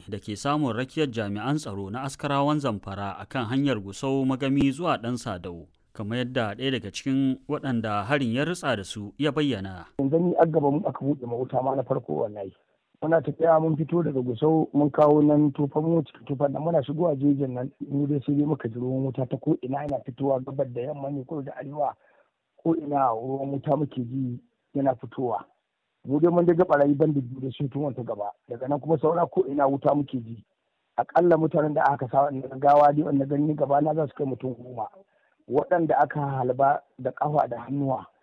da ke samun rakiyar jami'an tsaro na askarawan zamfara akan hanyar gusau magami zuwa ɗan sadau kamar yadda ɗaya daga cikin waɗanda harin ya ritsa da su ya bayyana. yanzu ni an gaba mu aka buɗe wuta ma na farko wallahi muna tafiya mun fito daga gusau mun kawo nan tufan mu cikin tufan nan muna shigowa jejin nan mu dai sai dai muka ji ruwan wuta ta ko ina yana fitowa gabar da yamma ne ko da arewa ko ina ruwan wuta muke ji yana fitowa mu dai mun daga barayi ban da biyu da sun tun wata gaba daga nan kuma saura ko ina wuta muke ji akalla mutanen da aka sa wannan gawa dai wanda gani gaba na za su kai mutum goma waɗanda aka halba da ƙafa da hannuwa